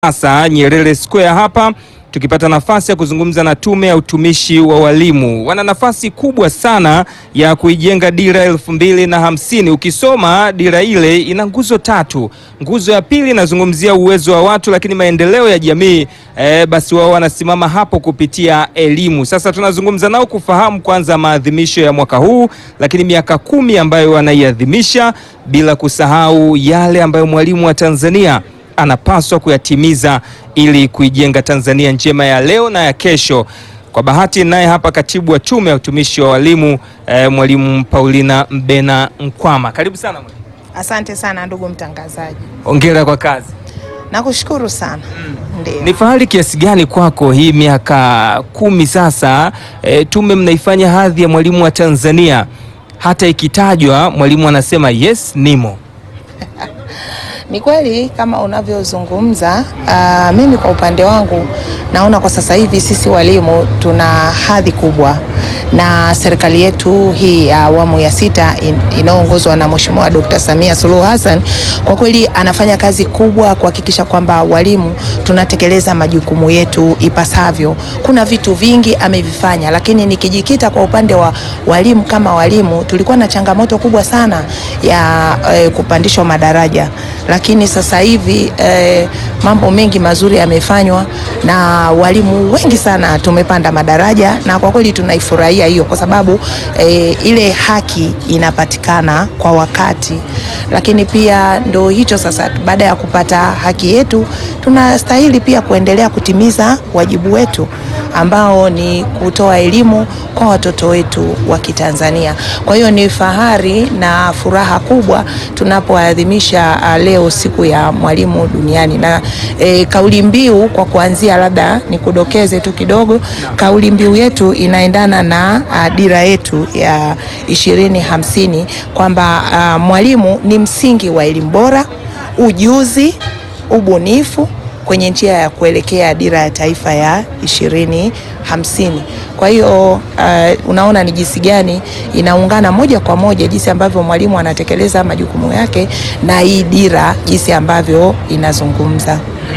Sasa Nyerere Square hapa tukipata nafasi ya kuzungumza na Tume ya Utumishi wa Walimu. Wana nafasi kubwa sana ya kuijenga dira elfu mbili na hamsini. Ukisoma dira ile ina nguzo tatu. Nguzo ya pili inazungumzia uwezo wa watu, lakini maendeleo ya jamii eh, basi wao wanasimama hapo kupitia elimu. Sasa tunazungumza nao kufahamu kwanza maadhimisho ya mwaka huu, lakini miaka kumi ambayo wanaiadhimisha, bila kusahau yale ambayo mwalimu wa Tanzania anapaswa kuyatimiza ili kuijenga Tanzania njema ya leo na ya kesho. Kwa bahati naye hapa katibu wa Tume ya Utumishi wa Walimu eh, mwalimu Paulina Mbena Nkwama, karibu sana mwalimu. Asante sana ndugu mtangazaji, Hongera kwa kazi. nakushukuru sana. Ndio. Ni fahari kiasi gani kwako hii miaka kumi sasa, eh, tume mnaifanya hadhi ya mwalimu wa Tanzania, hata ikitajwa mwalimu anasema yes, nimo. Ni kweli kama unavyozungumza. Uh, mimi kwa upande wangu naona kwa sasa hivi sisi walimu tuna hadhi kubwa, na serikali yetu hii ya awamu ya sita in- inayoongozwa na Mheshimiwa Dr. Samia Suluhu Hassan kwa kweli anafanya kazi kubwa kuhakikisha kwamba walimu tunatekeleza majukumu yetu ipasavyo. Kuna vitu vingi amevifanya, lakini nikijikita kwa upande wa walimu kama walimu, tulikuwa na changamoto kubwa sana ya eh, kupandishwa madaraja lakini sasa hivi eh, mambo mengi mazuri yamefanywa na walimu wengi sana tumepanda madaraja, na kwa kweli tunaifurahia hiyo kwa sababu eh, ile haki inapatikana kwa wakati. Lakini pia ndo hicho sasa, baada ya kupata haki yetu, tunastahili pia kuendelea kutimiza wajibu wetu ambao ni kutoa elimu kwa watoto wetu wa Kitanzania. Kwa hiyo ni fahari na furaha kubwa tunapoadhimisha uh, leo siku ya mwalimu duniani na e, kauli mbiu kwa kuanzia, labda nikudokeze tu kidogo, kauli mbiu yetu inaendana na uh, dira yetu ya ishirini hamsini kwamba uh, mwalimu ni msingi wa elimu bora, ujuzi, ubunifu kwenye njia ya kuelekea dira ya taifa ya ishirini hamsini. Kwa hiyo uh, unaona ni jinsi gani inaungana moja kwa moja jinsi ambavyo mwalimu anatekeleza majukumu yake na hii dira jinsi ambavyo inazungumza.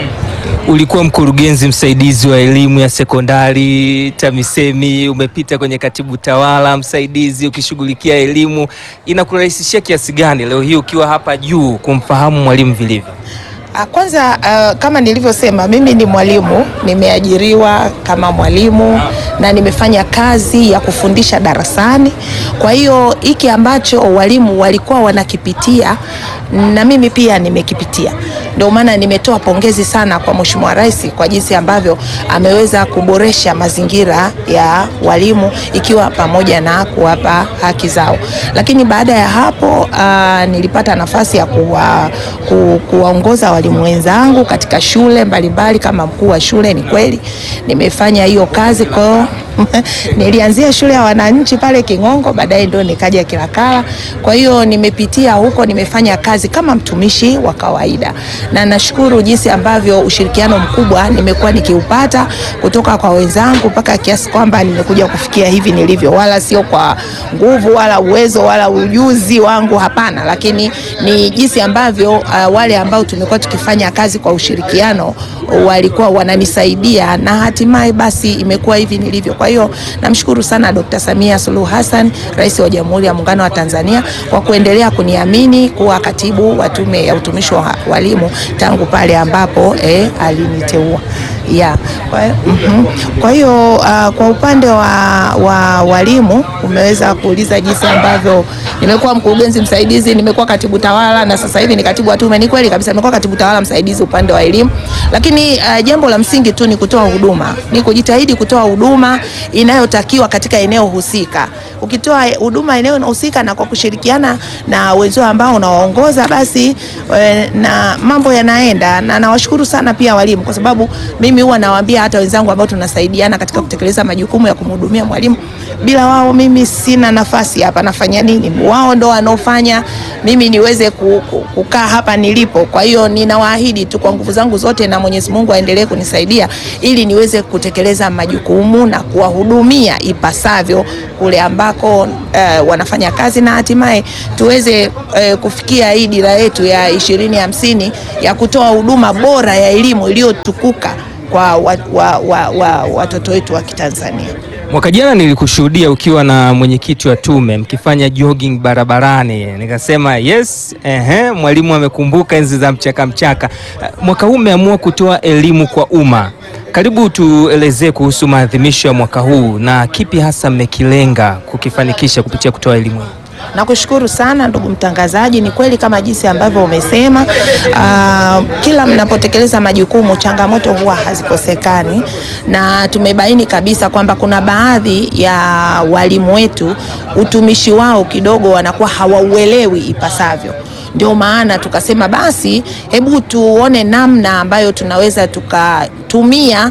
Ulikuwa mkurugenzi msaidizi wa elimu ya sekondari TAMISEMI, umepita kwenye katibu tawala msaidizi ukishughulikia elimu. Inakurahisishia kiasi gani leo hii ukiwa hapa juu kumfahamu mwalimu vilivyo? Ah, Kwanza uh, kama nilivyosema mimi ni mwalimu, nimeajiriwa kama mwalimu na nimefanya kazi ya kufundisha darasani. Kwa hiyo hiki ambacho walimu walikuwa wanakipitia na mimi pia nimekipitia. Ndio maana nimetoa pongezi sana kwa Mheshimiwa Rais kwa jinsi ambavyo ameweza kuboresha mazingira ya walimu ikiwa pamoja na kuwapa haki zao. Lakini baada ya hapo uh, nilipata nafasi ya kuwa, ku, kuwaongoza walimu wenzangu katika shule mbalimbali kama mkuu wa shule. Ni kweli nimefanya hiyo kazi kwa nilianzia shule ya wananchi pale King'ongo, baadaye ndio nikaja Kilakala. Kwa hiyo nimepitia huko, nimefanya kazi kama mtumishi wa kawaida, na nashukuru jinsi ambavyo ushirikiano mkubwa nimekuwa nikiupata kutoka kwa wenzangu mpaka kiasi kwamba nimekuja kufikia hivi nilivyo, wala sio kwa nguvu wala uwezo wala ujuzi wangu, hapana, lakini ni jinsi ambavyo uh, wale ambao tumekuwa tukifanya kazi kwa ushirikiano walikuwa wananisaidia na hatimaye basi imekuwa hivi nilivyo. Kwa hiyo namshukuru sana Dr. Samia Suluhu Hassan, Rais wa Jamhuri ya Muungano wa Tanzania kwa kuendelea kuniamini kuwa katibu wa Tume ya Utumishi wa Walimu tangu pale ambapo eh, aliniteua. Yeah. Kwa, mhm. Kwa hiyo uh, kwa upande wa, wa walimu umeweza kuuliza jinsi ambavyo nimekuwa mkurugenzi msaidizi, nimekuwa katibu tawala na sasa hivi ni katibu wa tume. Ni kweli kabisa, nimekuwa katibu tawala msaidizi upande wa elimu, lakini uh, jambo la msingi tu ni kutoa huduma, ni kujitahidi kutoa huduma inayotakiwa katika eneo husika. Ukitoa huduma eneo husika na kwa kushirikiana na wenzao ambao unawaongoza, basi eh, na mambo yanaenda, na nawashukuru sana pia walimu kwa sababu mimi huwa nawaambia hata wenzangu ambao tunasaidiana katika kutekeleza majukumu ya kumhudumia mwalimu, bila wao mimi sina nafasi hapa, nafanya nini? Wao ndo wanaofanya mimi niweze ku- ku- kukaa hapa nilipo. Kwa hiyo ninawaahidi tu kwa nguvu zangu zote na Mwenyezi Mungu aendelee kunisaidia ili niweze kutekeleza majukumu na kuwahudumia ipasavyo kule ambako eh, wanafanya kazi na hatimaye tuweze eh, kufikia hii dira yetu ya ishirini hamsini ya kutoa huduma bora ya elimu iliyotukuka kwa wa, wa, wa, wa, watoto wetu wa Kitanzania. Mwaka jana nilikushuhudia ukiwa na mwenyekiti wa tume mkifanya jogging barabarani, nikasema yes, ehe, mwalimu amekumbuka enzi za mchaka mchaka. Mwaka huu umeamua kutoa elimu kwa umma. Karibu tuelezee kuhusu maadhimisho ya mwaka huu na kipi hasa mmekilenga kukifanikisha kupitia kutoa elimu hii. Nakushukuru sana ndugu mtangazaji. Ni kweli kama jinsi ambavyo umesema, uh, kila mnapotekeleza majukumu changamoto huwa hazikosekani, na tumebaini kabisa kwamba kuna baadhi ya walimu wetu utumishi wao kidogo wanakuwa hawauelewi ipasavyo. Ndio maana tukasema basi, hebu tuone namna ambayo tunaweza tukatumia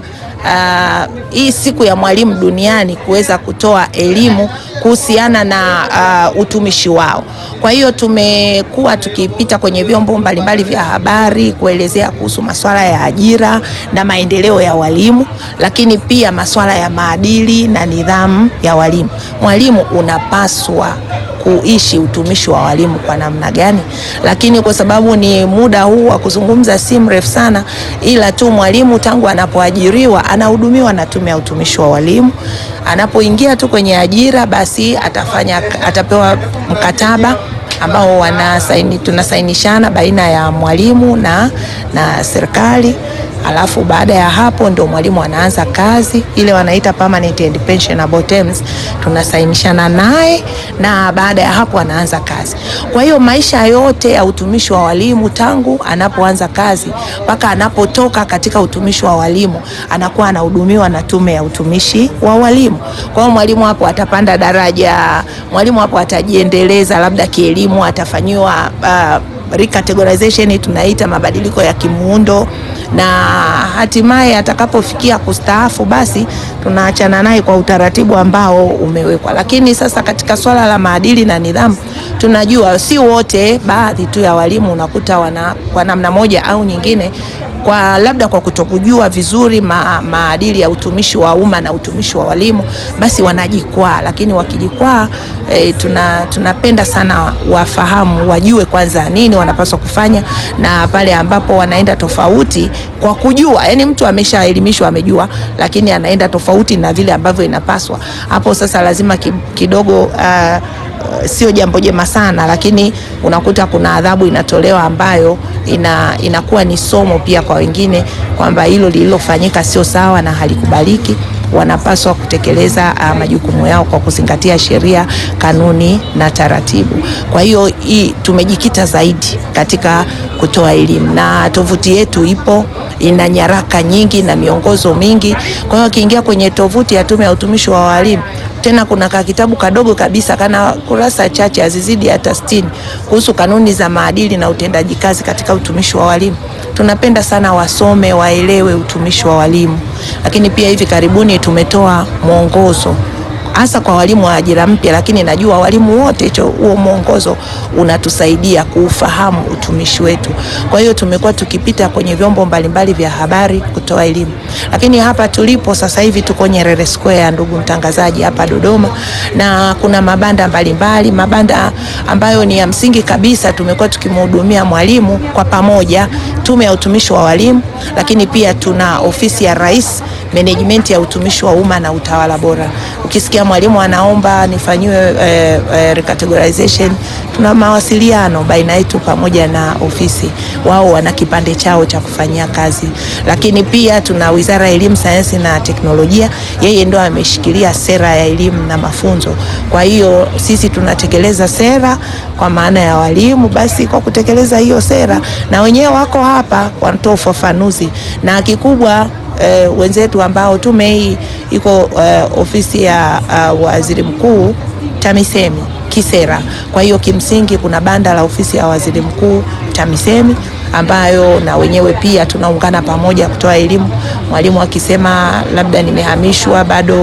Uh, hii siku ya mwalimu duniani kuweza kutoa elimu kuhusiana na uh, utumishi wao. Kwa hiyo tumekuwa tukipita kwenye vyombo mbalimbali vya habari kuelezea kuhusu masuala ya ajira na maendeleo ya walimu, lakini pia masuala ya maadili na nidhamu ya walimu. Mwalimu unapaswa kuishi utumishi wa walimu kwa namna gani, lakini kwa sababu ni muda huu wa kuzungumza si mrefu sana, ila tu mwalimu tangu anapoajiriwa anahudumiwa na Tume ya Utumishi wa Walimu. Anapoingia tu kwenye ajira, basi atafanya atapewa mkataba ambao wanasaini, tunasainishana baina ya mwalimu na, na serikali alafu baada ya hapo ndo mwalimu anaanza kazi ile wanaita permanent and pensionable terms, tunasainishana naye na baada ya hapo anaanza kazi. Kwa hiyo maisha yote ya utumishi wa walimu tangu anapoanza kazi mpaka anapotoka katika utumishi wa walimu anakuwa anahudumiwa na Tume ya Utumishi wa Walimu. Kwa hiyo mwalimu hapo atapanda daraja, mwalimu hapo atajiendeleza, labda kielimu, atafanyiwa uh, recategorization tunaita mabadiliko ya kimuundo na hatimaye atakapofikia kustaafu basi tunaachana naye kwa utaratibu ambao umewekwa. Lakini sasa katika swala la maadili na nidhamu, tunajua si wote, baadhi tu ya walimu unakuta wana kwa namna moja au nyingine kwa labda kwa kutokujua vizuri ma, maadili ya utumishi wa umma na utumishi wa walimu, basi wanajikwaa. Lakini wakijikwaa e, tuna, tunapenda sana wafahamu, wajue kwanza nini wanapaswa kufanya, na pale ambapo wanaenda tofauti kwa kujua, yani mtu ameshaelimishwa amejua, lakini anaenda tofauti na vile ambavyo inapaswa, hapo sasa lazima kidogo uh, sio jambo jema sana, lakini unakuta kuna adhabu inatolewa ambayo ina, inakuwa ni somo pia kwa wengine kwamba hilo lililofanyika sio sawa na halikubaliki. Wanapaswa kutekeleza uh, majukumu yao kwa kuzingatia sheria, kanuni na taratibu. Kwa hiyo hii tumejikita zaidi katika kutoa elimu na tovuti yetu ipo ina nyaraka nyingi na miongozo mingi. Kwa hiyo akiingia kwenye tovuti ya Tume ya Utumishi wa Walimu tena kuna ka kitabu kadogo kabisa kana kurasa chache hazizidi hata sitini kuhusu kanuni za maadili na utendaji kazi katika utumishi wa walimu. Tunapenda sana wasome, waelewe utumishi wa walimu, lakini pia hivi karibuni tumetoa mwongozo hasa kwa walimu wa ajira mpya, lakini najua walimu wote, hicho huo mwongozo unatusaidia kuufahamu utumishi wetu. Kwa hiyo tumekuwa tukipita kwenye vyombo mbalimbali vya habari kutoa elimu, lakini hapa tulipo sasa hivi tuko Nyerere Square, ndugu mtangazaji, hapa Dodoma, na kuna mabanda mbalimbali, mabanda ambayo ni ya msingi kabisa. Tumekuwa tukimhudumia mwalimu kwa pamoja, Tume ya Utumishi wa Walimu, lakini pia tuna ofisi ya Rais management ya utumishi wa umma na utawala bora. Ukisikia mwalimu anaomba nifanyiwe eh, eh, recategorization, tuna mawasiliano baina yetu pamoja na ofisi, wao wana kipande chao cha kufanyia kazi. Lakini pia tuna Wizara ya Elimu, Sayansi na Teknolojia, yeye ndo ameshikilia sera ya elimu na mafunzo. Kwa hiyo sisi tunatekeleza sera kwa maana ya walimu, basi kwa kutekeleza hiyo sera na wenyewe wako hapa wanatoa ufafanuzi na kikubwa Uh, wenzetu ambao tume hii iko uh, ofisi ya uh, waziri mkuu TAMISEMI kisera. Kwa hiyo kimsingi kuna banda la ofisi ya waziri mkuu TAMISEMI ambayo na wenyewe pia tunaungana pamoja kutoa elimu. Mwalimu akisema labda nimehamishwa bado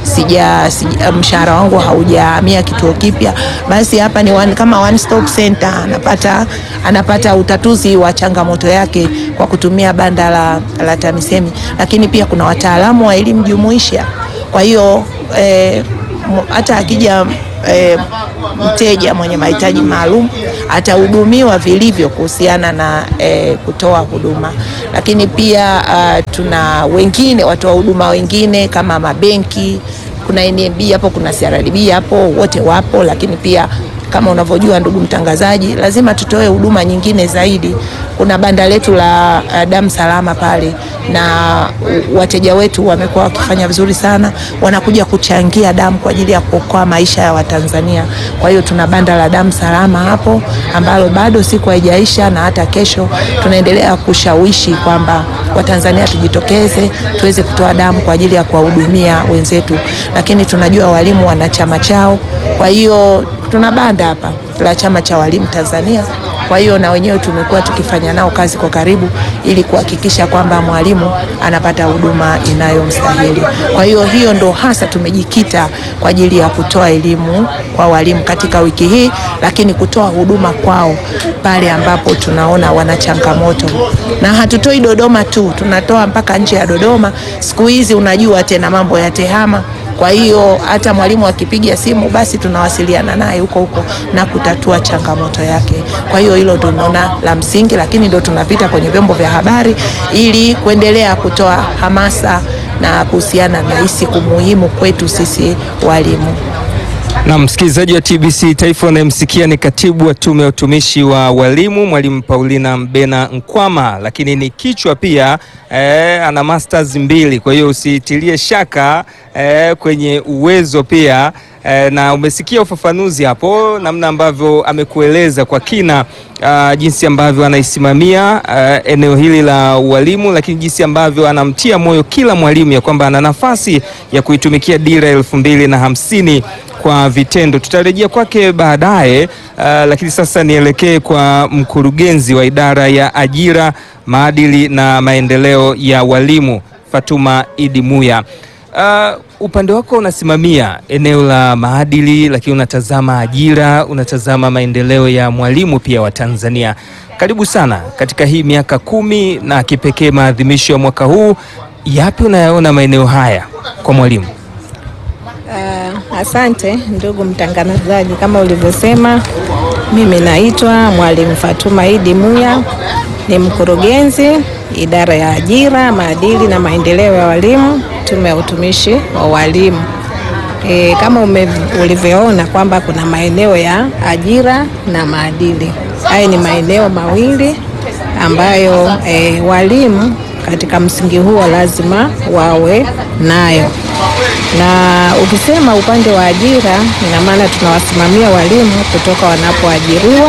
sija, sija mshahara wangu haujahamia kituo kipya, basi hapa ni one, kama one stop center, anapata anapata utatuzi wa changamoto yake kwa kutumia banda la, la TAMISEMI, lakini pia kuna wataalamu wa elimu jumuisha. Kwa hiyo eh, hata akija eh, mteja mwenye mahitaji maalum atahudumiwa vilivyo kuhusiana na eh, kutoa huduma, lakini pia uh, tuna wengine watoa huduma wengine kama mabenki, kuna NMB hapo, kuna CRDB hapo, wote wapo, lakini pia kama unavyojua ndugu mtangazaji, lazima tutoe huduma nyingine zaidi. Kuna banda letu la uh, damu salama pale, na uh, wateja wetu wamekuwa wakifanya vizuri sana, wanakuja kuchangia damu kwa ajili ya kuokoa maisha ya Watanzania. Kwa hiyo tuna banda la damu salama hapo ambalo bado siku haijaisha, na hata kesho tunaendelea kushawishi kwamba Watanzania tujitokeze tuweze kutoa damu kwa ajili ya kuwahudumia wenzetu, lakini tunajua walimu wana chama chao, kwa hiyo tuna banda hapa la chama cha walimu Tanzania. Kwa hiyo na wenyewe tumekuwa tukifanya nao kazi kwa karibu ili kuhakikisha kwamba mwalimu anapata huduma inayomstahili. Kwa hiyo hiyo ndo hasa tumejikita kwa ajili ya kutoa elimu kwa walimu katika wiki hii, lakini kutoa huduma kwao pale ambapo tunaona wana changamoto, na hatutoi Dodoma tu, tunatoa mpaka nje ya Dodoma. Siku hizi unajua tena mambo ya tehama kwa hiyo hata mwalimu akipiga simu basi tunawasiliana naye huko huko na kutatua changamoto yake. Kwa hiyo hilo tunaona la msingi, lakini ndio tunapita kwenye vyombo vya habari ili kuendelea kutoa hamasa na kuhusiana na hii siku muhimu kwetu sisi walimu. Na msikilizaji wa TBC Taifa unayemsikia ni katibu wa tume ya utumishi wa walimu Mwalimu Paulina Mbena Nkwama, lakini ni kichwa pia eh, ana masters mbili, kwa hiyo usitilie shaka eh, kwenye uwezo pia eh, na umesikia ufafanuzi hapo namna ambavyo amekueleza kwa kina uh, jinsi ambavyo anaisimamia uh, eneo hili la ualimu, lakini jinsi ambavyo anamtia moyo kila mwalimu ya kwamba ana nafasi ya kuitumikia dira elfu mbili na hamsini kwa vitendo. Tutarejea kwake baadaye, uh, lakini sasa nielekee kwa mkurugenzi wa idara ya ajira, maadili na maendeleo ya walimu Fatuma Idi Muya. Uh, upande wako unasimamia eneo la maadili, lakini unatazama ajira, unatazama maendeleo ya mwalimu pia wa Tanzania. Karibu sana katika hii miaka kumi na kipekee maadhimisho ya mwaka huu, yapi unayaona maeneo haya kwa mwalimu? Uh, asante ndugu mtangazaji, kama ulivyosema, mimi naitwa Mwalimu Fatuma Idi Muya, ni mkurugenzi idara ya ajira, maadili na maendeleo ya walimu, tume ya utumishi wa walimu. E, kama ume, ulivyoona kwamba kuna maeneo ya ajira na maadili. Haya ni maeneo mawili ambayo e, walimu katika msingi huo lazima wawe nayo na ukisema upande wa ajira, ina maana tunawasimamia walimu kutoka wanapoajiriwa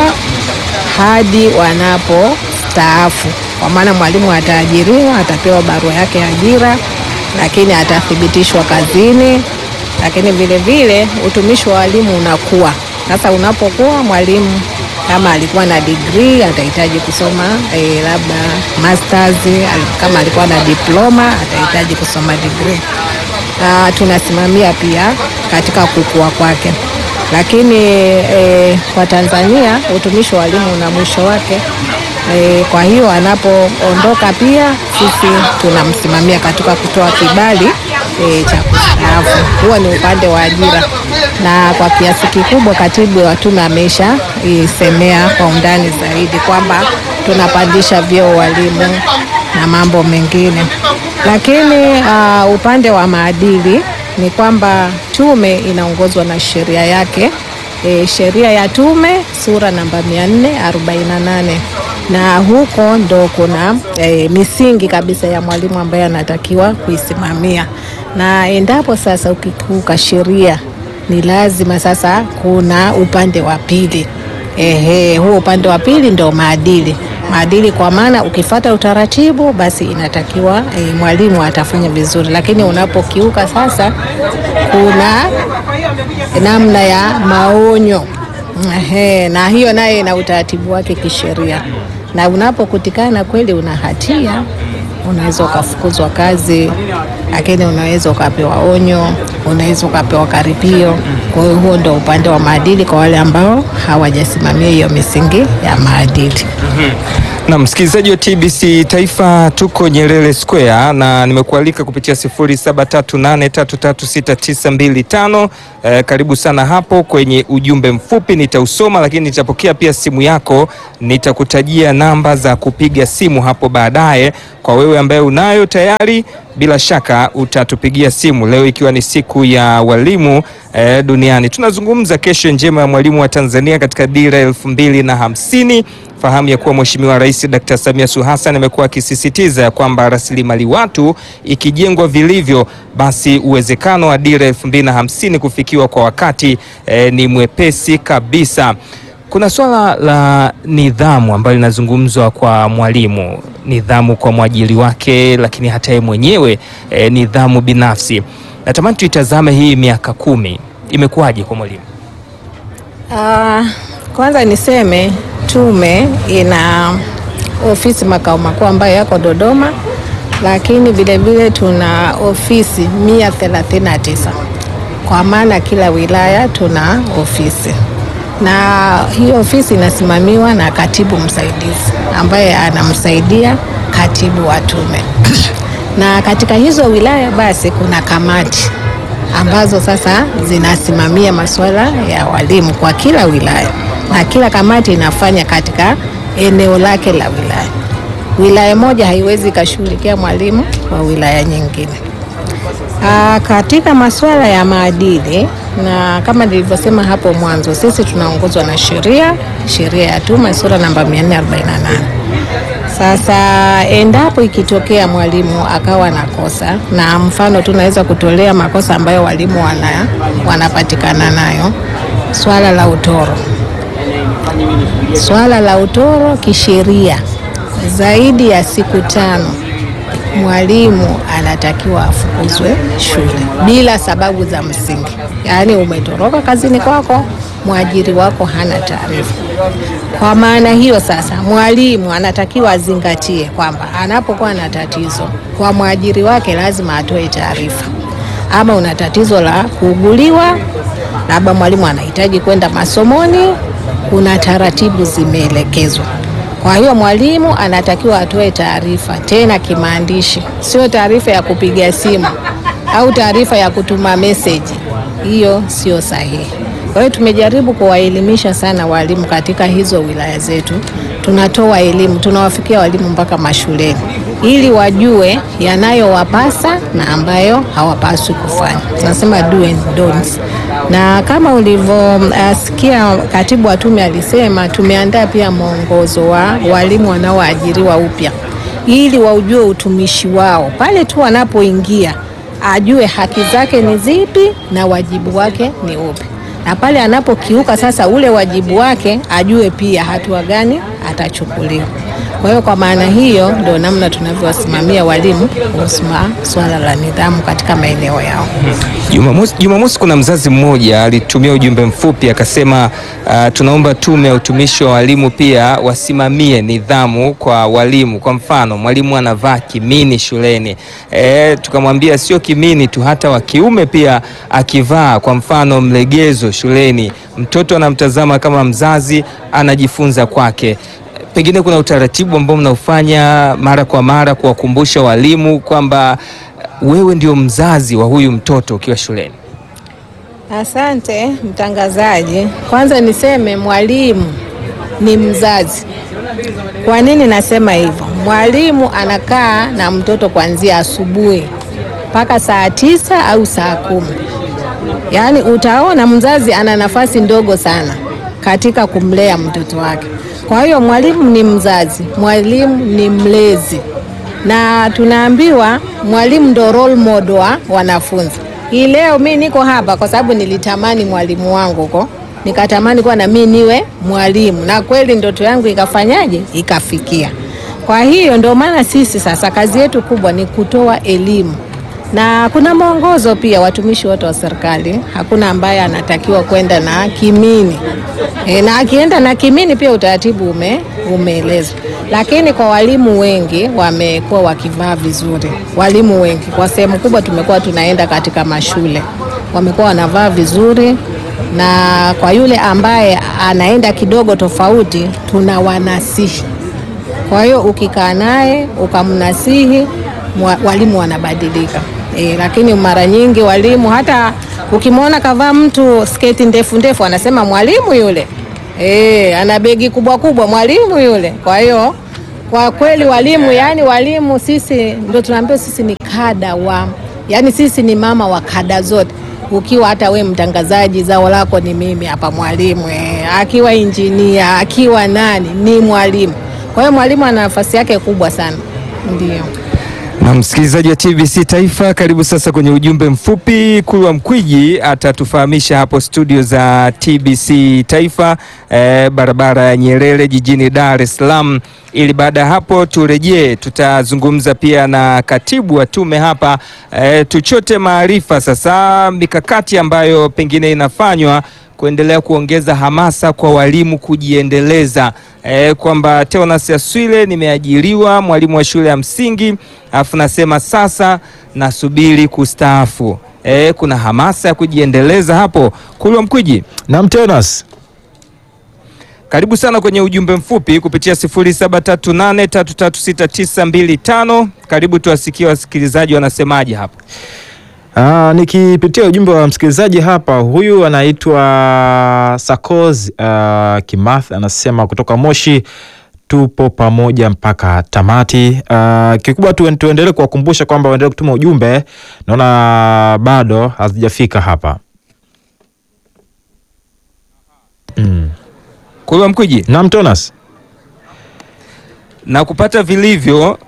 hadi wanapostaafu. Kwa maana mwalimu ataajiriwa, atapewa barua yake ya ajira, lakini atathibitishwa kazini, lakini vile vile utumishi wa walimu unakuwa sasa. Unapokuwa mwalimu kama alikuwa na degree atahitaji kusoma eh, labda masters. Kama alikuwa na diploma atahitaji kusoma degree. Uh, tunasimamia pia katika kukua kwake, lakini eh, kwa Tanzania utumishi wa walimu una mwisho wake. Eh, kwa hiyo anapoondoka pia sisi tunamsimamia katika kutoa kibali eh, cha kustaafu. Huo ni upande wa ajira, na kwa kiasi kikubwa katibu wa tume amesha isemea kwa undani zaidi kwamba tunapandisha vyeo walimu na mambo mengine lakini uh, upande wa maadili ni kwamba tume inaongozwa na sheria yake e, sheria ya tume sura namba 448 na huko ndo kuna e, misingi kabisa ya mwalimu ambaye anatakiwa kuisimamia, na endapo sasa ukikiuka sheria ni lazima sasa kuna upande wa pili. Ehe, huo upande wa pili ndo maadili maadili kwa maana ukifata utaratibu basi inatakiwa e, mwalimu atafanya vizuri, lakini unapokiuka sasa kuna namna ya maonyo ehe, na hiyo naye ina utaratibu wake kisheria, na unapokutikana kweli una hatia unaweza ukafukuzwa kazi, lakini unaweza ukapewa onyo, unaweza ukapewa karipio. Kwa hiyo huo ndo upande wa maadili kwa wale ambao hawajasimamia hiyo misingi ya maadili. Na msikilizaji wa TBC Taifa, tuko Nyerere Square na nimekualika kupitia 0738336925. Eh, karibu sana hapo kwenye ujumbe mfupi nitausoma, lakini nitapokea pia simu yako, nitakutajia namba za kupiga simu hapo baadaye. Kwa wewe ambaye unayo tayari, bila shaka utatupigia simu leo, ikiwa ni siku ya walimu eh, duniani. Tunazungumza kesho njema ya mwalimu wa Tanzania katika dira elfu mbili na hamsini. Fahamu ya kuwa Mheshimiwa Rais Dkt. Samia Suluhu Hassan amekuwa akisisitiza ya kwamba rasilimali watu ikijengwa vilivyo, basi uwezekano wa dira elfu mbili na hamsini kufikiwa kwa wakati eh, ni mwepesi kabisa. Kuna swala la nidhamu ambalo linazungumzwa kwa mwalimu, nidhamu kwa mwajiri wake, lakini hata yeye mwenyewe eh, nidhamu binafsi. Natamani tuitazame hii miaka kumi imekuwaje kwa mwalimu? Ah, kwanza niseme tume ina ofisi makao makuu ambayo yako Dodoma, lakini vilevile tuna ofisi 139 kwa maana kila wilaya tuna ofisi, na hiyo ofisi inasimamiwa na katibu msaidizi ambaye anamsaidia katibu wa tume na katika hizo wilaya basi kuna kamati ambazo sasa zinasimamia masuala ya walimu kwa kila wilaya, na kila kamati inafanya katika eneo lake la wilaya. Wilaya moja haiwezi ikashughulikia mwalimu wa wilaya nyingine. Aa, katika masuala ya maadili na kama nilivyosema hapo mwanzo, sisi tunaongozwa na sheria, sheria ya tume sura namba 448. Sasa endapo ikitokea mwalimu akawa na kosa, na mfano tunaweza kutolea makosa ambayo walimu wana, wanapatikana nayo, swala la utoro. Swala la utoro kisheria, zaidi ya siku tano mwalimu anatakiwa afukuzwe shule bila sababu za msingi. Yaani umetoroka kazini kwako, mwajiri wako hana taarifa. Kwa maana hiyo sasa, mwalimu anatakiwa azingatie kwamba anapokuwa na tatizo kwa mwajiri wake lazima atoe taarifa. Ama una tatizo la kuuguliwa, labda mwalimu anahitaji kwenda masomoni, kuna taratibu zimeelekezwa. Kwa hiyo mwalimu anatakiwa atoe taarifa tena kimaandishi, sio taarifa ya kupiga simu au taarifa ya kutuma meseji. Hiyo sio sahihi. Kwa hiyo tumejaribu kuwaelimisha sana walimu katika hizo wilaya zetu. Tunatoa elimu, tunawafikia walimu mpaka mashuleni ili wajue yanayowapasa na ambayo hawapaswi kufanya. Tunasema do and don'ts. Na kama ulivyosikia uh, katibu wa tume alisema, tumeandaa pia mwongozo wa walimu wanaoajiriwa upya ili waujue utumishi wao pale tu wanapoingia, ajue haki zake ni zipi na wajibu wake ni upi na pale anapokiuka sasa ule wajibu wake ajue pia hatua gani atachukuliwa. Kwa hiyo kwa maana hiyo ndio namna tunavyowasimamia walimu kuhusu swala la nidhamu katika maeneo yao. Jumamosi, Jumamosi kuna mzazi mmoja alitumia ujumbe mfupi akasema, uh, tunaomba tume ya utumishi wa walimu pia wasimamie nidhamu kwa walimu. Kwa mfano mwalimu anavaa kimini shuleni, e, tukamwambia sio kimini tu, hata wa kiume pia akivaa, kwa mfano mlegezo shuleni, mtoto anamtazama kama mzazi anajifunza kwake. Pengine kuna utaratibu ambao mnaufanya mara kwa mara kuwakumbusha walimu kwamba wewe ndio mzazi wa huyu mtoto ukiwa shuleni. Asante mtangazaji. Kwanza niseme mwalimu ni mzazi. Kwa nini nasema hivyo? Mwalimu anakaa na mtoto kuanzia asubuhi mpaka saa tisa au saa kumi. Yaani utaona mzazi ana nafasi ndogo sana katika kumlea mtoto wake. Kwa hiyo mwalimu ni mzazi, mwalimu ni mlezi, na tunaambiwa mwalimu ndo role model wa wanafunzi. Hii leo mi niko hapa kwa sababu nilitamani mwalimu wangu huko, nikatamani kuwa na mi niwe mwalimu, na kweli ndoto yangu ikafanyaje? Ikafikia. Kwa hiyo ndio maana sisi sasa kazi yetu kubwa ni kutoa elimu na kuna mwongozo pia. Watumishi wote wa serikali hakuna ambaye anatakiwa kwenda na kimini e, na akienda na kimini pia utaratibu ume, umeelezwa, lakini kwa walimu wengi wamekuwa wakivaa vizuri. Walimu wengi kwa sehemu kubwa tumekuwa tunaenda katika mashule, wamekuwa wanavaa vizuri na kwa yule ambaye anaenda kidogo tofauti, tuna wanasihi. Kwa hiyo ukikaa naye ukamnasihi, mwa- walimu wanabadilika. E, lakini mara nyingi walimu hata ukimwona kavaa mtu sketi ndefu ndefu, anasema mwalimu yule, e, ana begi kubwa kubwa, mwalimu yule. Kwa hiyo kwa kweli walimu, yani walimu sisi ndio tunaambiwa sisi ni kada wa, yani sisi ni mama wa kada zote ukiwa hata we mtangazaji, zao lako ni mimi hapa, mwalimu eh, akiwa injinia, akiwa nani, ni mwalimu. Kwa hiyo mwalimu ana nafasi yake kubwa sana, ndio. Na msikilizaji wa TBC Taifa, karibu sasa kwenye ujumbe mfupi. Kulwa Mkwiji atatufahamisha hapo studio za TBC Taifa eh, barabara ya Nyerere jijini Dar es Salaam, ili baada ya hapo turejee, tutazungumza pia na katibu wa tume hapa eh, tuchote maarifa sasa, mikakati ambayo pengine inafanywa kuendelea kuongeza hamasa kwa walimu kujiendeleza, e, kwamba Teonas Aswile nimeajiriwa mwalimu wa shule ya msingi alafu nasema sasa nasubiri kustaafu. E, kuna hamasa ya kujiendeleza hapo. Kulwa Mkwiji, Naam, Teonas. karibu sana kwenye ujumbe mfupi kupitia 0738336925. Karibu tuwasikie wasikilizaji wanasemaje hapo. Ah, nikipitia ujumbe wa msikilizaji hapa, huyu anaitwa Sakoz uh, Kimath anasema kutoka Moshi, tupo pamoja mpaka tamati. Uh, kikubwa tu, tuendelee kuwakumbusha kwamba waendelee kutuma ujumbe, naona bado hazijafika hapa. Mm. Kulwa Mkwiji, Naam, Teonas. na kupata vilivyo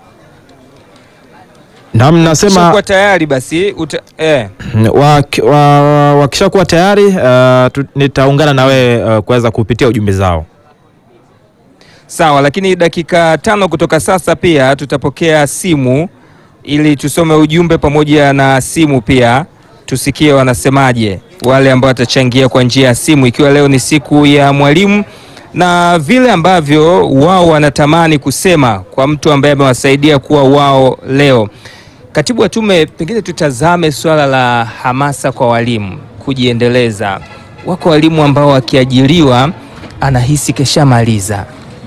Naam, nasema Ukishakuwa tayari basi uta, eh. Wak- wa- wakishakuwa tayari uh, tu- nitaungana na wewe uh, kuweza kupitia ujumbe zao. Sawa, lakini dakika tano kutoka sasa pia tutapokea simu ili tusome ujumbe pamoja na simu pia tusikie wanasemaje wale ambao watachangia kwa njia ya simu, ikiwa leo ni siku ya mwalimu na vile ambavyo wao wanatamani kusema kwa mtu ambaye amewasaidia kuwa wao leo. Katibu wa tume, pengine tutazame suala la hamasa kwa walimu kujiendeleza. Wako walimu ambao wakiajiriwa anahisi keshamaliza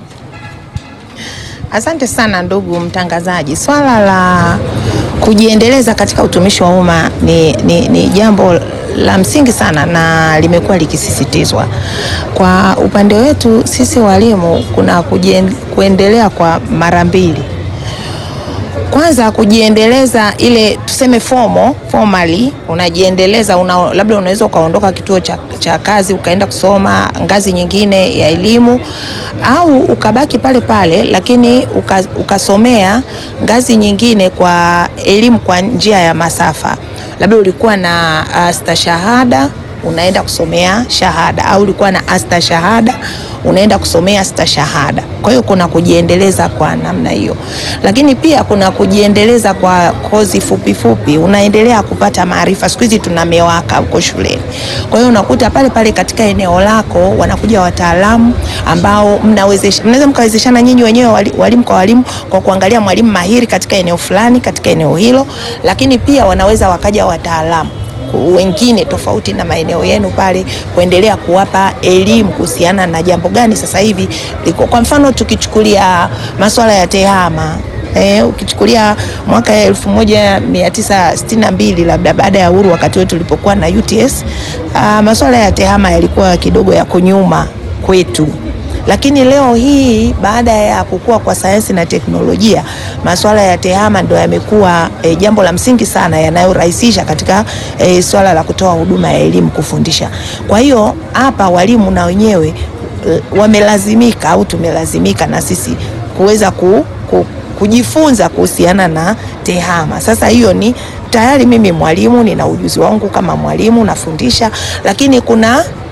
Asante sana ndugu mtangazaji. Swala la kujiendeleza katika utumishi wa umma ni, ni, ni jambo la msingi sana na limekuwa likisisitizwa. Kwa upande wetu sisi walimu, kuna kujien, kuendelea kwa mara mbili. Kwanza kujiendeleza ile tuseme fomo formally, unajiendeleza una, labda unaweza ukaondoka kituo cha, cha kazi ukaenda kusoma ngazi nyingine ya elimu au ukabaki pale pale, lakini uka, ukasomea ngazi nyingine kwa elimu kwa njia ya masafa, labda ulikuwa na uh, stashahada unaenda kusomea shahada au ulikuwa na asta shahada unaenda kusomea stashahada. Kwa hiyo kuna kujiendeleza kwa namna hiyo, lakini pia kuna kujiendeleza kwa kozi fupi fupi, unaendelea kupata maarifa. Siku hizi tuna MEWAKA huko shuleni, kwa hiyo unakuta pale pale katika eneo lako wanakuja wataalamu ambao mnawezesha, mnaweza mkawezeshana nyinyi wenyewe wali- walimu kwa walimu kwa kuangalia mwalimu mahiri katika eneo fulani katika eneo hilo, lakini pia wanaweza wakaja wataalamu wengine tofauti na maeneo yenu pale kuendelea kuwapa elimu kuhusiana na jambo gani sasa hivi liko. Kwa mfano tukichukulia masuala ya tehama Eh, ukichukulia mwaka elfu moja mia tisa sitini na mbili labda baada ya uhuru, wakati wetu tulipokuwa na UTS, uh, masuala ya tehama yalikuwa kidogo yako nyuma kwetu lakini leo hii baada ya kukua kwa sayansi na teknolojia, masuala ya tehama ndo yamekuwa e, jambo la msingi sana yanayorahisisha katika e, swala la kutoa huduma ya elimu kufundisha. Kwa hiyo hapa walimu na wenyewe e, wamelazimika au tumelazimika na sisi kuweza ku, ku, kujifunza kuhusiana na tehama. Sasa hiyo ni tayari mimi mwalimu nina ujuzi wangu kama mwalimu nafundisha, lakini kuna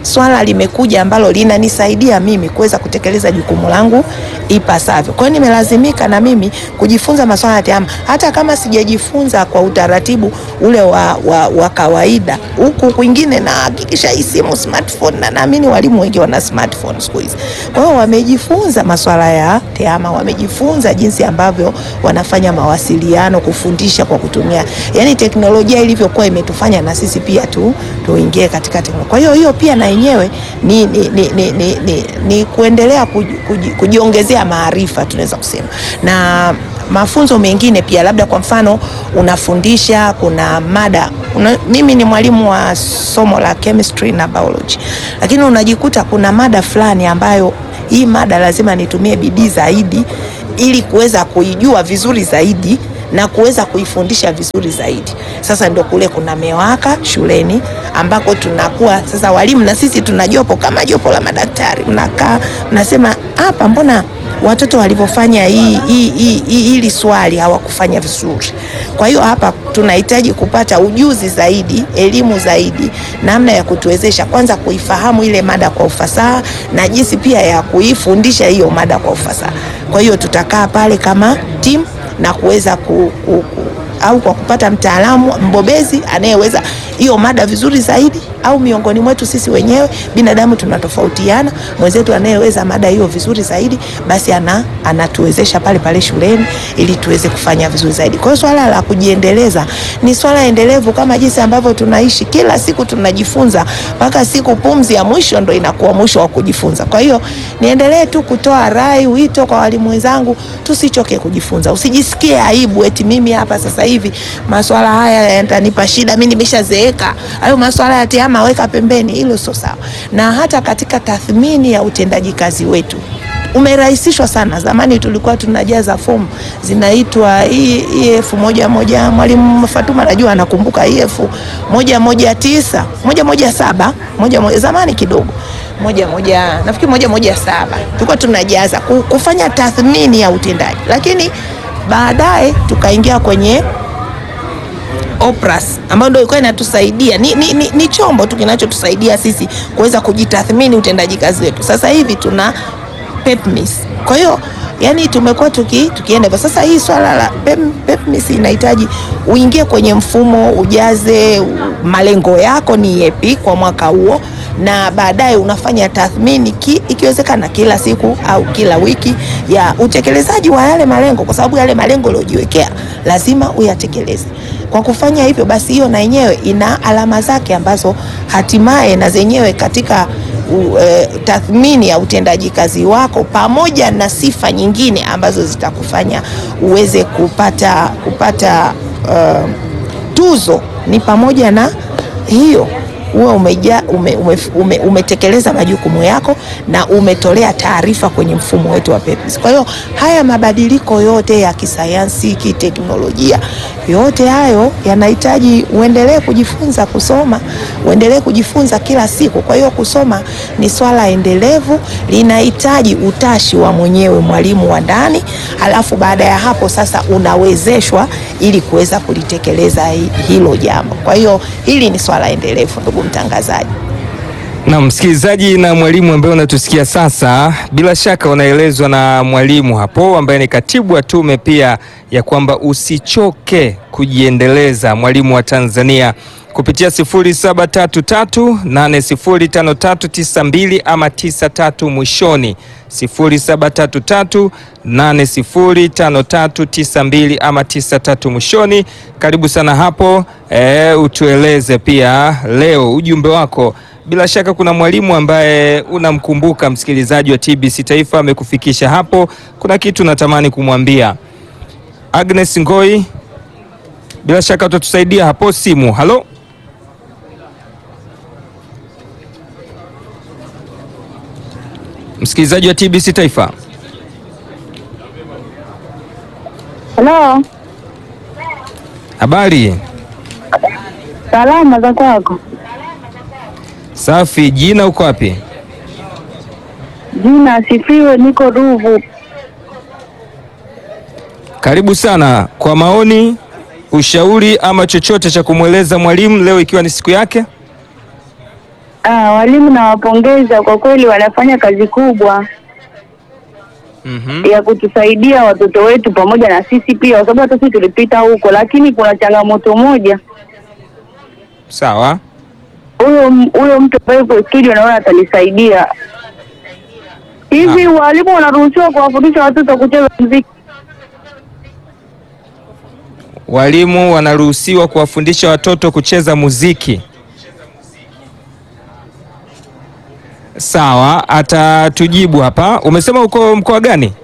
swala limekuja ambalo linanisaidia mimi kuweza kutekeleza jukumu langu ipasavyo. Kwa hiyo nimelazimika na mimi kujifunza masuala ya tehama, hata kama sijajifunza kwa utaratibu ule wa, wa, wa kawaida. Huku kwingine nahakikisha hii simu smartphone, na naamini walimu wengi wana smartphone siku hizi. Kwa hiyo wamejifunza masuala ya tehama, wamejifunza jinsi ambavyo wanafanya mawasiliano, kufundisha kwa kutumia, yani teknolojia ilivyokuwa imetufanya na sisi pia tu tuingie katika teknolojia. Kwa hiyo hiyo pia na yenyewe ni, ni, ni, ni, ni, ni, ni kuendelea kuji, kuji, kujiongezea maarifa tunaweza kusema na mafunzo mengine pia, labda kwa mfano unafundisha, kuna mada una, mimi ni mwalimu wa somo la chemistry na biology, lakini unajikuta kuna mada fulani ambayo hii mada lazima nitumie bidii zaidi ili kuweza kuijua vizuri zaidi na kuweza kuifundisha vizuri zaidi. Sasa ndio kule kuna MEWAKA shuleni ambako tunakuwa sasa walimu na sisi tuna jopo kama jopo la madaktari, mnakaa mnasema, hapa mbona watoto walivyofanya hii hii hii hii- hili swali hawakufanya vizuri. Kwa hiyo hapa tunahitaji kupata ujuzi zaidi, elimu zaidi, namna ya kutuwezesha kwanza kuifahamu ile mada kwa ufasaha na jinsi pia ya kuifundisha hiyo mada kwa ufasaha. Kwa hiyo tutakaa pale kama timu na kuweza ku, ku, ku, au kwa kupata mtaalamu mbobezi anayeweza hiyo mada vizuri zaidi, au miongoni mwetu sisi wenyewe binadamu tunatofautiana, mwenzetu anayeweza mada hiyo vizuri zaidi, basi ana, anatuwezesha pale pale shuleni ili tuweze kufanya vizuri zaidi. Kwa hiyo swala la kujiendeleza ni swala endelevu, kama jinsi ambavyo tunaishi kila siku tunajifunza, mpaka siku pumzi ya mwisho ndo inakuwa mwisho wa kujifunza. Kwa hiyo niendelee tu kutoa rai, wito kwa walimu wenzangu, tusichoke kujifunza, usijisikie aibu eti mimi hapa sasa hivi maswala haya yatanipa shida, mimi nimeshazeeka. Hayo maswala ya tehama weka pembeni, hilo sio sawa. Na hata katika tathmini ya utendaji kazi wetu umerahisishwa sana. Zamani tulikuwa tunajaza fomu zinaitwa EF moja moja, mwalimu Fatuma najua anakumbuka EF moja moja tisa moja moja saba moja moja, zamani kidogo moja moja, nafikiri moja moja saba tulikuwa tunajaza ku- kufanya tathmini ya utendaji, lakini baadaye tukaingia kwenye OPRAS ambayo ndio ilikuwa inatusaidia ni, ni, ni, ni chombo tu kinachotusaidia sisi kuweza kujitathmini utendaji kazi wetu. Sasa hivi tuna PEPMIS. Kwa hiyo yani tumekuwa tuki, tukienda hivyo. Sasa hii swala la PEM, PEPMIS inahitaji uingie kwenye mfumo, ujaze u- malengo yako ni yepi kwa mwaka huo, na baadaye unafanya tathmini ki, ikiwezekana kila siku au kila wiki ya utekelezaji wa yale malengo, kwa sababu yale malengo uliojiwekea lazima uyatekeleze. Kwa kufanya hivyo basi, hiyo na yenyewe ina alama zake ambazo hatimaye na zenyewe katika u, e, tathmini ya utendaji kazi wako pamoja na sifa nyingine ambazo zitakufanya uweze kupata kupata uh, tuzo ni pamoja na hiyo uwe umeja, ume, ume, ume, umetekeleza majukumu yako na umetolea taarifa kwenye mfumo wetu wa PEPIS. Kwa hiyo haya mabadiliko yote ya kisayansi, kiteknolojia, yote hayo yanahitaji uendelee kujifunza kusoma, uendelee kujifunza kila siku. Kwa hiyo kusoma ni swala endelevu, linahitaji utashi wa mwenyewe mwalimu wa ndani, halafu baada ya hapo sasa unawezeshwa ili kuweza kulitekeleza hi- hilo jambo. Kwa hiyo hili ni swala endelevu, ndugu mtangazaji. Na msikilizaji na mwalimu ambaye unatusikia sasa, bila shaka unaelezwa na mwalimu hapo ambaye ni katibu wa tume pia ya kwamba usichoke kujiendeleza, mwalimu wa Tanzania kupitia 0733805392 ama 93 mwishoni 0733805392 ama 93 mwishoni. Karibu sana hapo e, utueleze pia leo ujumbe wako. Bila shaka kuna mwalimu ambaye unamkumbuka msikilizaji wa TBC Taifa amekufikisha hapo, kuna kitu natamani kumwambia Agnes Ngoi, bila shaka utatusaidia hapo simu. Halo, msikilizaji wa TBC Taifa. Halo, Habari salama za kwako? safi. Jina uko wapi? Jina asifiwe, niko Ruvu. Karibu sana kwa maoni, ushauri ama chochote cha kumweleza mwalimu leo ikiwa ni siku yake. Ah, walimu nawapongeza kwa kweli, wanafanya kazi kubwa Mhm. ya kutusaidia watoto wetu pamoja na sisi pia, kwa sababu hata sisi tulipita huko, lakini kuna changamoto moja. Sawa. Huyo huyo mtu ambaye yuko studio naona atanisaidia. Hivi walimu wanaruhusiwa kuwafundisha watoto kucheza muziki? Walimu wanaruhusiwa kuwafundisha watoto kucheza muziki. Sawa, atatujibu hapa. Umesema uko mkoa gani?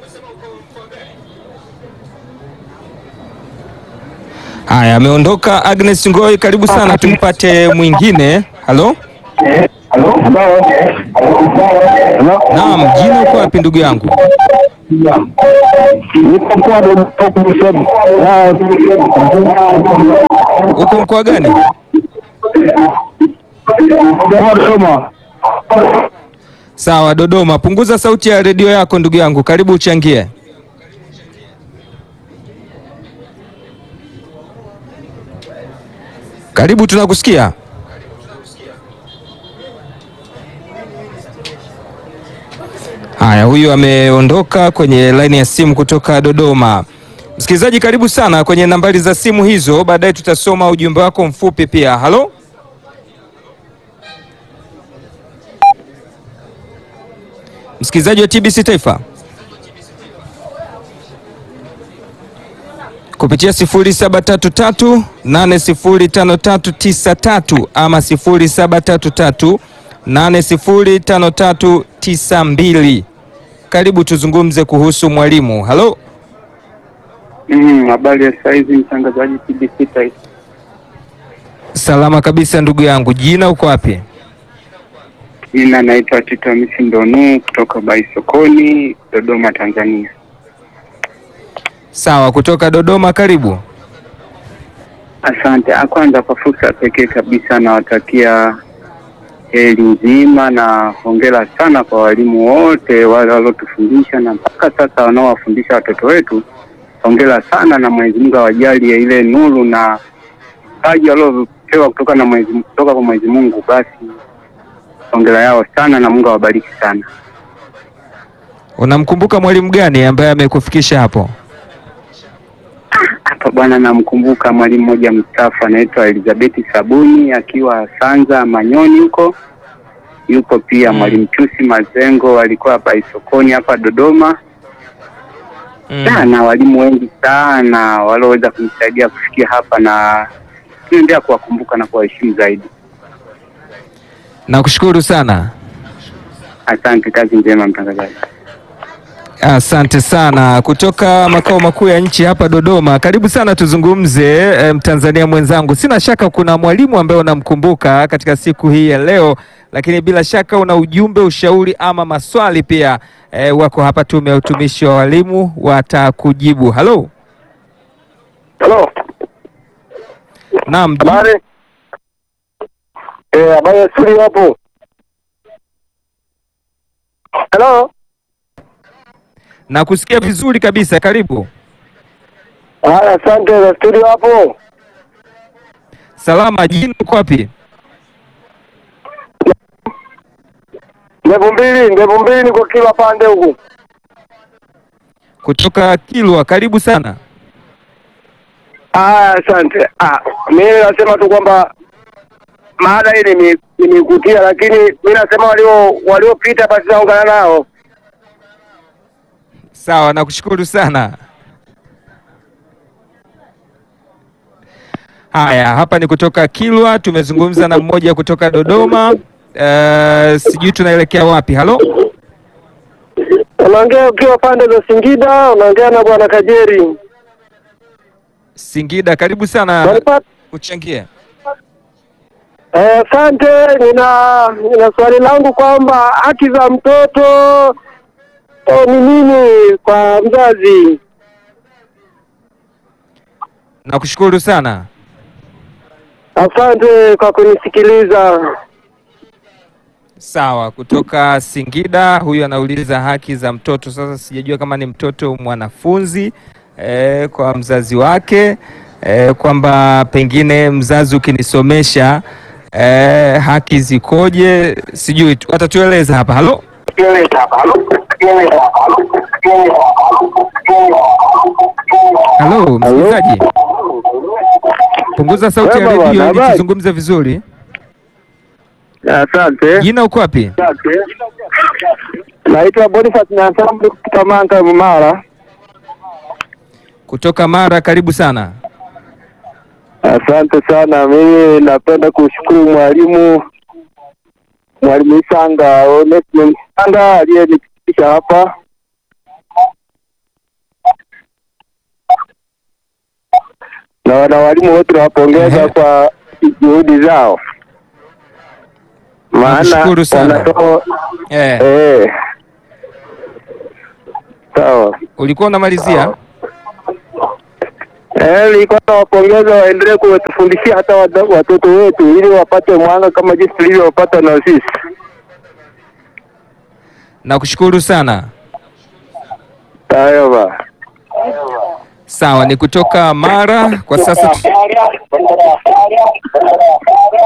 Haya, ameondoka Agnes Ngoi, karibu sana, tumpate mwingine. Halo, naam, jina uko wapi ndugu yangu? Uko mkoa gani? Sawa, Dodoma. Punguza sauti ya redio yako ndugu yangu, karibu uchangie. Karibu, tunakusikia. Haya, huyu ameondoka kwenye laini ya simu kutoka Dodoma. Msikilizaji, karibu sana kwenye nambari za simu hizo, baadaye tutasoma ujumbe wako mfupi pia. Halo, msikilizaji wa TBC Taifa kupitia 0733 805393 ama 0733 805392. Karibu tuzungumze kuhusu mwalimu. Halo, Mm, habari ya saizi mtangazaji TBC Taifa. salama kabisa ndugu yangu. Jina uko wapi? Jina naitwa Tito Hamisi Ndonu kutoka Baisokoni, Dodoma, Tanzania. Sawa, kutoka Dodoma. Karibu. Asante. Ah, Kwanza kwa fursa ya pekee kabisa nawatakia heri nzima na hongera sana kwa walimu wote wale waliotufundisha na mpaka sasa wanaowafundisha watoto wetu. Hongera sana na Mwenyezi Mungu awajalie ile nuru na paji waliopewa kutoka na Mwenyezi kutoka kwa Mwenyezi Mungu. Basi hongera yao sana na Mungu awabariki sana. Unamkumbuka mwalimu gani ambaye amekufikisha hapo? Hapa bwana, namkumbuka mwalimu mmoja mstaafu anaitwa Elizabeth Sabuni akiwa Sanza Manyoni huko. Yupo pia Mm. mwalimu Chusi Mazengo alikuwa hapa Isokoni hapa Dodoma. Mm. na walimu wengi sana walioweza kumsaidia kufikia hapa, na tunaendelea kuwakumbuka na kuwaheshimu zaidi. Nakushukuru sana. Asante, kazi njema mtangazaji. Asante sana kutoka makao makuu ya nchi hapa Dodoma. Karibu sana tuzungumze, eh, Mtanzania mwenzangu. Sina shaka kuna mwalimu ambaye unamkumbuka katika siku hii ya leo, lakini bila shaka una ujumbe, ushauri ama maswali pia. Eh, wako hapa Tume ya Utumishi wa Walimu watakujibu. Halo, Halo, naam, ji- habari? Eh, habari ya studio hapo. Halo, nakusikia vizuri kabisa. Karibu. haya, asante za studio hapo. Salama, jina uko wapi? Ndevu mbili, ndevu mbili niko kila pande huku. Kutoka Kilwa. Karibu sana. Haya, asante. Ah, mimi nasema tu kwamba maada hii nime- nimeikutia, lakini mimi nasema walio waliopita basi naungana nao. Sawa, nakushukuru sana. Haya, hapa ni kutoka Kilwa, tumezungumza na mmoja kutoka Dodoma. Uh, sijui tunaelekea wapi? Halo, Unaongea ukiwa pande za Singida, unaongea na bwana Kajeri. Singida, karibu sana Walipata uchangie. Eh, Asante. nina nina swali langu kwamba haki za mtoto eh, ni nini kwa mzazi? Nakushukuru sana. Asante kwa kunisikiliza. Sawa, kutoka Singida, huyu anauliza haki za mtoto. Sasa sijajua kama ni mtoto mwanafunzi eh, kwa mzazi wake eh, kwamba pengine mzazi ukinisomesha eh, haki zikoje? Sijui tu- atatueleza hapa. Halo, halo msikilizaji, punguza sauti ya Wema bwana, redio ili habari? tuzungumze vizuri. Asante. Jina uko wapi? Naitwa Boniface Nyasambu kutoka Manga Mara. Kutoka Mara, karibu sana. Asante sana. Mimi napenda kushukuru mwalimu mwalimu Isanga Onesimo Isanga aliyenifikisha hapa. Na wana walimu wote nawapongeza Ehe. kwa juhudi zao, maana Nakushukuru sana. wanatoa Eh, eh, sawa. ulikuwa unamalizia? Eh, nilikuwa nawapongeza waendelee kutufundishia hata wada- watoto wetu ili wapate mwanga kama jinsi tulivyopata na sisi. Nakushukuru sana. Hayo ba. Sawa, ni kutoka Mara kwa sasa. tu-